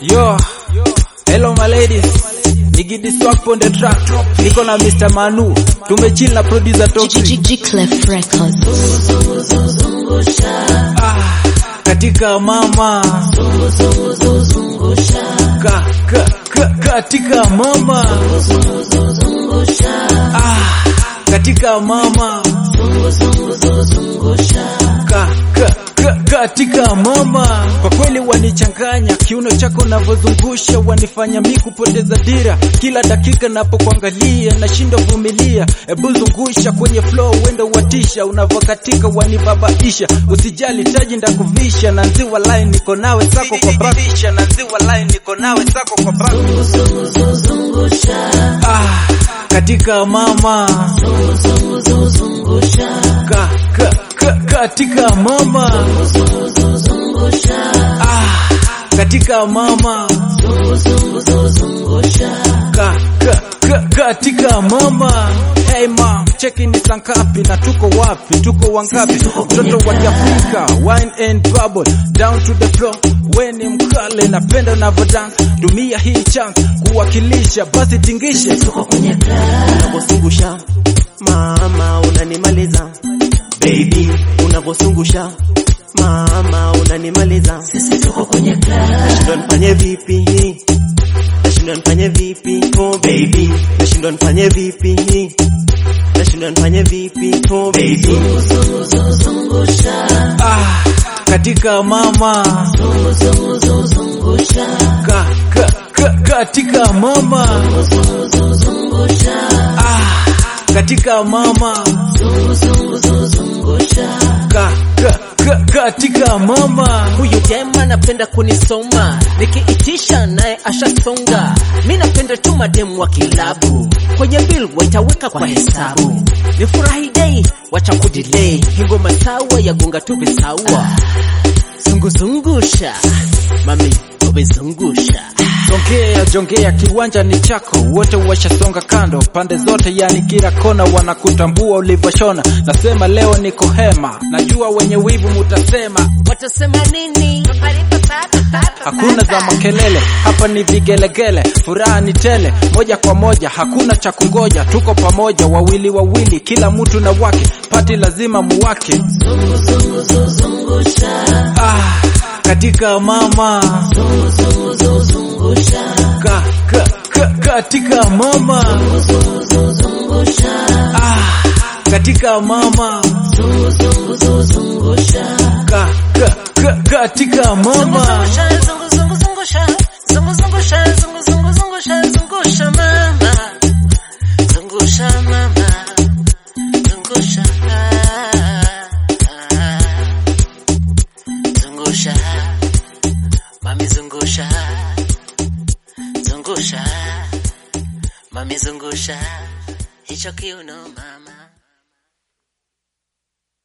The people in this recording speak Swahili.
Yo, hello my ladies. Nigidi swag on the track. Niko na Mr. Manu. Tumechill na producer Toxic. G-Clef Records. Ah, katika mama. Ka, ka, ka, katika mama. Ah, katika mama. Ka, ka, ka, katika mama. Kwa kweli wanichanganya, kiuno chako navyozungusha wanifanya mi kupoteza dira. Kila dakika napokuangalia nashindwa vumilia. Ebu zungusha kwenye flow, wendo watisha, unavokatika wanibabaisha. Usijali taji ndakuvisha, na nziwa line niko nawe sako kwa back. Na nziwa line niko nawe sako kwa back. Ah, katika mama. Ka, ka, ka, katika mama. Ah, katika mama. Ka, ka, ka, katika mama. Hey mom, cheki ni sankapi na tuko wapi? Tuko wangapi? Mtoto wa Kiafrika, wine and bubble, down to the floor. We ni mkale, napenda unavyo dance. Tumia hii chance kuwakilisha, basi tingishe. Unavosungusha mama unanimaliza baby, unavosungusha mama unanimaliza. Nashindwa nifanye vipi, nashindwa nifanye vipi, oh baby, nashindwa nifanye vipi, nashindwa nifanye vipi, oh baby. Ah, katika mama. Ka, ka, ka, katika mama. Ah, katika mama. Ka, ka, ka, katika mama. Huyu jema napenda kunisoma, nikiitisha naye ashasonga. Mi napenda tu mademu wa kilabu, kwenye bill waitaweka kwa hesabu. Ni furahi dei, wacha kudilei, hingoma sawa yagonga tu visawa. Zunguzungusha mami, umezungusha Jongea jongea, kiwanja ni chako, wote washasonga kando, pande zote, yani kila kona wanakutambua ulivyoshona. Nasema leo niko hema, najua wenye wivu mutasema watasema nini? hakuna za makelele, hapa ni vigelegele, furaha ni tele, moja kwa moja, hakuna cha kungoja, tuko pamoja, wawili wawili, kila mtu na wake, pati lazima muwake. Ah, katika mama ka, ka, ka, katika mama ah, katika mama ka, ka, ka, katika mama Mami zungusha hicho kiuno mama